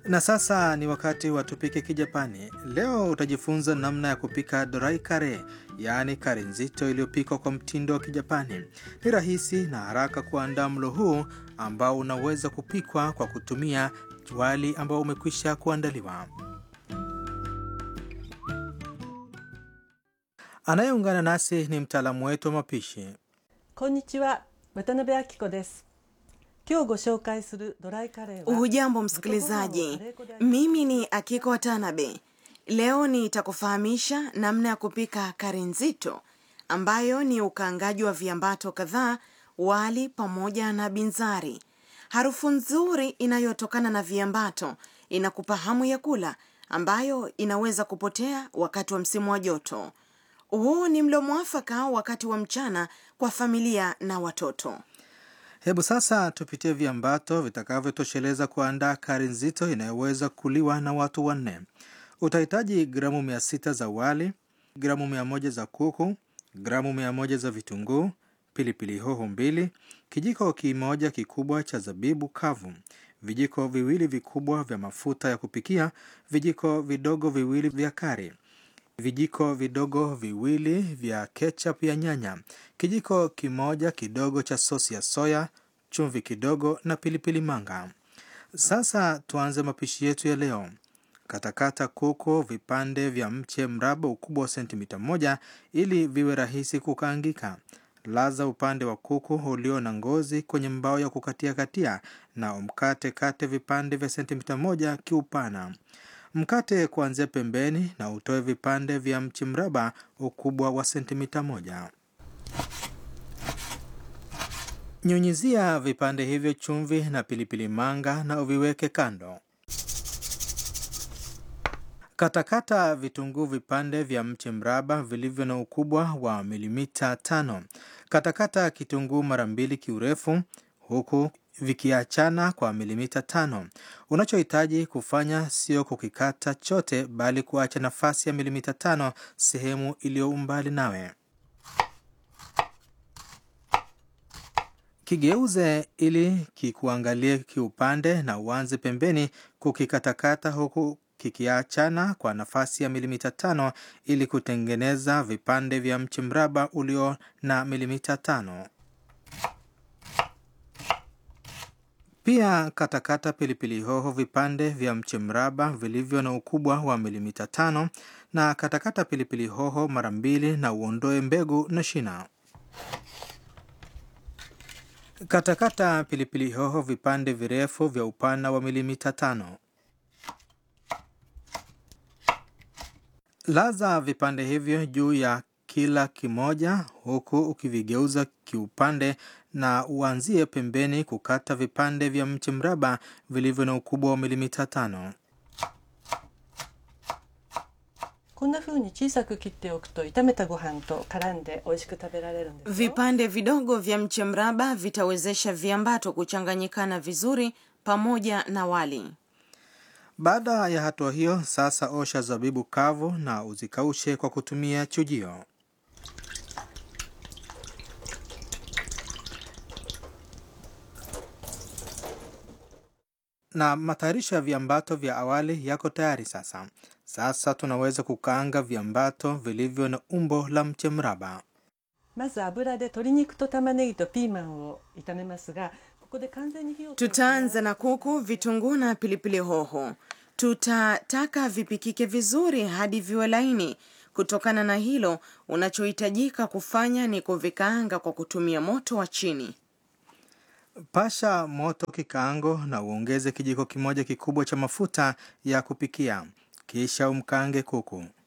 Na sasa ni wakati wa tupike Kijapani. Leo utajifunza namna ya kupika dorai kare, yaani kare nzito iliyopikwa kwa mtindo wa Kijapani. Ni rahisi na haraka kuandaa mlo huu ambao unaweza kupikwa kwa kutumia wali ambao umekwisha kuandaliwa. Anayeungana nasi ni mtaalamu wetu wa mapishi. こんにちは渡辺明子です今日ご紹介するドライカレーは Hujambo msikilizaji, mimi ni Akiko Watanabe. Leo nitakufahamisha namna ya kupika kari nzito ambayo ni ukaangaji wa viambato kadhaa, wali pamoja na binzari. Harufu nzuri inayotokana na viambato inakupa hamu ya kula ambayo inaweza kupotea wakati wa msimu wa joto. Huu ni mlo mwafaka wakati wa mchana kwa familia na watoto. Hebu sasa tupitie viambato vitakavyotosheleza kuandaa kari nzito inayoweza kuliwa na watu wanne. Utahitaji gramu mia sita za wali, gramu mia moja za kuku, gramu mia moja za vitunguu, pilipili hoho mbili, kijiko kimoja kikubwa cha zabibu kavu, vijiko viwili vikubwa vya mafuta ya kupikia, vijiko vidogo viwili vya kari, vijiko vidogo viwili vya ketchup ya nyanya, kijiko kimoja kidogo cha sosi ya soya, chumvi kidogo na pilipili manga. Sasa tuanze mapishi yetu ya leo. Katakata kuku vipande vya mche mraba ukubwa wa sentimita moja ili viwe rahisi kukaangika. Laza upande wa kuku ulio na ngozi kwenye mbao ya kukatia katia na umkate kate vipande vya sentimita moja kiupana. Mkate kuanzia pembeni na utoe vipande vya mchi mraba ukubwa wa sentimita moja. Nyunyizia vipande hivyo chumvi na pilipili manga na uviweke kando. Katakata vitunguu vipande vya mche mraba vilivyo na ukubwa wa milimita tano. Katakata kitunguu mara mbili kiurefu huku vikiachana kwa milimita tano. Unachohitaji kufanya sio kukikata chote, bali kuacha nafasi ya milimita tano sehemu iliyo umbali nawe. Kigeuze ili kikuangalie kiupande na uanze pembeni kukikatakata huku kikiachana kwa nafasi ya milimita tano ili kutengeneza vipande vya mchi mraba ulio na milimita tano. Pia katakata pilipili hoho vipande vya mche mraba vilivyo na ukubwa wa milimita tano na katakata pilipili hoho mara mbili na uondoe mbegu na shina. Katakata pilipili hoho vipande virefu vya upana wa milimita tano. Laza vipande hivyo juu ya kila kimoja huku ukivigeuza kiupande na uanzie pembeni kukata vipande vya mche mraba vilivyo na ukubwa wa milimita tano. こんな風に小さく切っておくと炒めたご飯と絡んで美味しく食べられるんですよ Vipande vidogo vya mche mraba vitawezesha viambato kuchanganyikana vizuri pamoja na wali. Baada ya hatua hiyo, sasa osha zabibu kavu na uzikaushe kwa kutumia chujio. Na matayarisho ya viambato vya awali yako tayari sasa. Sasa tunaweza kukaanga viambato vilivyo na umbo la mche mraba. まず油で鶏肉と玉ねぎとピーマンを炒めますがここで完全に火を通す Tutaanza na kuku, vitunguu na pilipili hoho. Tutataka vipikike vizuri hadi viwe laini. Kutokana na hilo, unachohitajika kufanya ni kuvikaanga kwa kutumia moto wa chini. Pasha moto kikaango na uongeze kijiko kimoja kikubwa cha mafuta ya kupikia, kisha umkange kuku.